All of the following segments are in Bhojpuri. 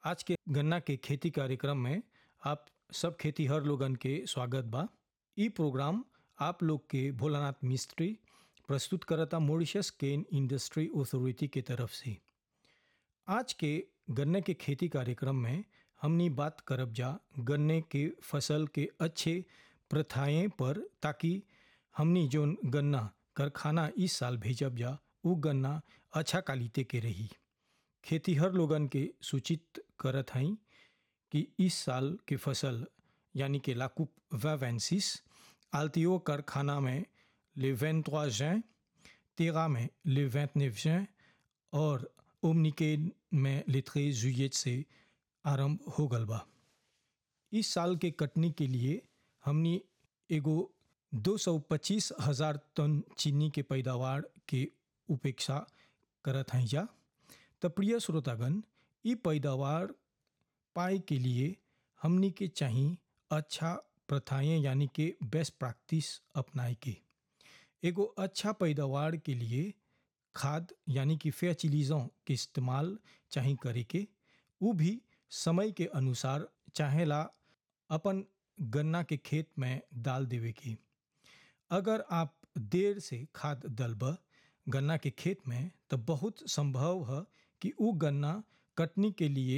आज के गन्ना के खेती कार्यक्रम में आप सब खेतीहर लोगन के स्वागत बा ई प्रोग्राम आप लोग के भोलानाथ मिस्त्री प्रस्तुत करता मॉरिशस केन इंडस्ट्री अथॉरिटी के तरफ से आज के गन्ने के खेती कार्यक्रम में हमनी बात करब जा गन्ने के फसल के अच्छे प्रथाएं पर ताकि हमनी जोन गन्ना कारखाना इस साल भेजब जा उ गन्ना अच्छा क्वालिटी के रही खेतीहर लोगन के सूचित करत हई कि इस साल के फसल यानी कि लाकूप वैवेंसिस आल्तियो कारखाना में ले वेंतवा जैन तेरा में ले वेंतनेव जैन और ओमनिकेन में ले त्रेज जुयत से आरंभ हो गल बा इस साल के कटनी के लिए हमनी एगो 225 हजार टन चीनी के पैदावार के उपेक्षा करत हैं जा तो प्रिय श्रोतागण ई पैदावार पाए के लिए हमनी के चाहिए अच्छा प्रथाएं यानी कि बेस्ट प्रैक्टिस अपनाए के एगो अच्छा पैदावार के लिए खाद यानी कि फर्टिलाइजों के इस्तेमाल चाहिए करे के वो भी समय के अनुसार चाहेला अपन गन्ना के खेत में डाल देवे के अगर आप देर से खाद डलब गन्ना के खेत में तो बहुत संभव है कि वो गन्ना कटनी के लिए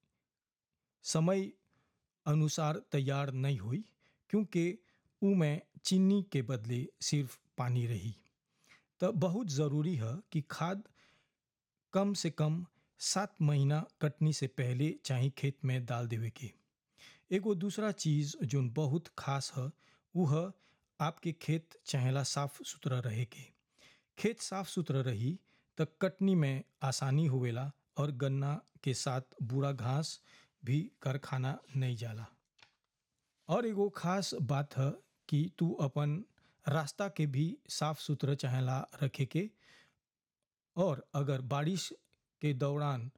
समय अनुसार तैयार नहीं हुई क्योंकि ऊ में चीनी के बदले सिर्फ पानी रही तो बहुत ज़रूरी है कि खाद कम से कम सात महीना कटनी से पहले चाहे खेत में डाल देवे के एगो दूसरा चीज़ जो बहुत खास है वो है आपके खेत चाहेला साफ सुथरा रहे के खेत साफ सुथरा रही तो कटनी में आसानी होवेला और गन्ना के साथ बूढ़ा घास भी कारखाना नहीं जाला और एगो खास बात है कि तू अपन रास्ता के भी साफ सुथरा चाहेला रखे के और अगर बारिश के दौरान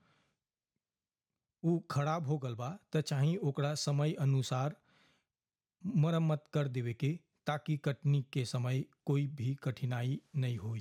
वो खराब हो गल बा तो चाहे ओकरा समय अनुसार मरम्मत कर देवे के ताकि कटनी के समय कोई भी कठिनाई नहीं हुई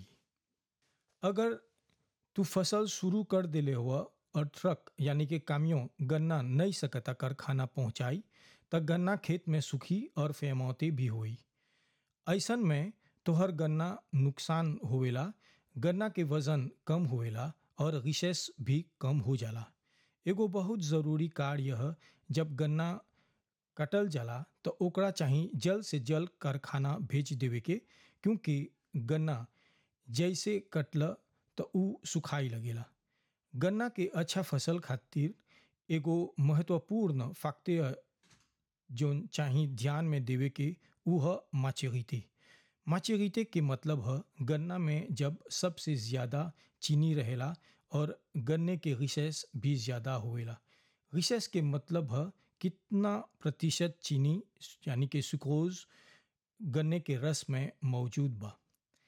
अगर तू फसल शुरू कर दिले हुआ और ट्रक यानी कि कामियों गन्ना नहीं सकता कारखाना पहुंचाई तो गन्ना खेत में सूखी और फेमौती भी हुई ऐसन में तोहर गन्ना नुकसान होवेला गन्ना के वजन कम होवेला और रिशेस भी कम हो जाला एगो बहुत ज़रूरी कार्य है जब गन्ना कटल जाला तो ओकरा चाही जल्द से जल्द कारखाना भेज देवे के क्योंकि गन्ना जैसे कटल तो ऊ सुखाई लगेला गन्ना के अच्छा फसल खातिर एगो महत्वपूर्ण फैक्टर जो चाही ध्यान में देवे के ऊ है माचेरिते माचेरिते के मतलब है गन्ना में जब सबसे ज़्यादा चीनी रहेला और गन्ने के रिसेस भी ज़्यादा होवेला रिसेस के मतलब है कितना प्रतिशत चीनी यानी कि सुक्रोज गन्ने के रस में मौजूद बा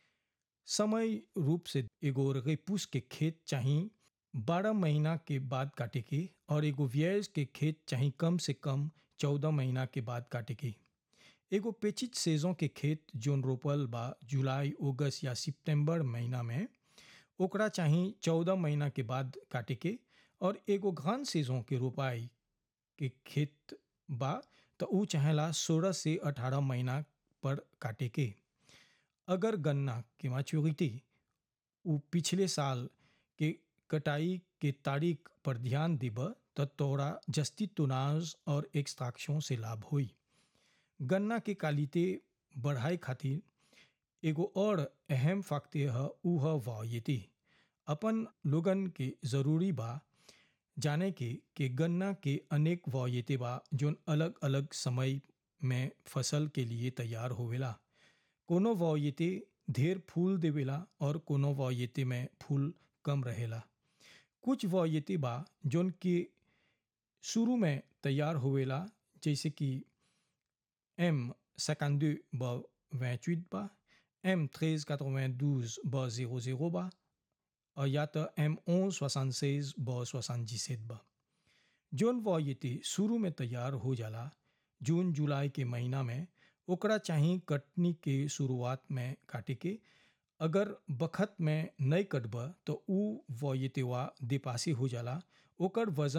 समय रूप से एगो रेपूस के खेत चाहिए बारह महीना के बाद काटे के और एगो व्यय के खेत चाहिए कम से कम चौदह महीना के बाद काटे के एगो पेचित सेजों के खेत जोन रोपल बा जुलाई अगस्त या सितंबर महीना में ओकरा चाहिए चौदह महीना के बाद काटे के और एगो घन सेजों के रोपाई के खेत बा तो ऊ चाहेला सोलह से अठारह महीना पर काटे के अगर गन्ना के मैच्योरिटी ऊ पिछले साल के कटाई के तारीख पर ध्यान देब तो तोरा जस्ती तुनाज और एक्सट्रैक्शन से लाभ हुई गन्ना के क्वालिटी बढ़ाए खातिर एगो और अहम फैक्टर है ऊ है वायते अपन लोगन के ज़रूरी बा जाने के कि गन्ना के अनेक वायते बा जो अलग अलग समय में फसल के लिए तैयार होवेला कोनो वायते ढेर फूल देवेला और कोनो वायते में फूल कम रहेला कुछ वायते बा जोन के शुरू में तैयार होवेला जैसे कि एम सेकंडे बा वैचुत बा एम थ्रेज quatre-vingt-douze बा जीरो जीरो बा और या तो एम ओन सोixante seize बा सोixante dix-sept बा जोन वायते शुरू में तैयार हो जाला जून जुलाई के महीना में ओकरा चाहिए कटनी के शुरुआत में काटे के अगर बखत में नहीं कटब तो ऊ वयतेवा देपासी हो जाला ओकर वजन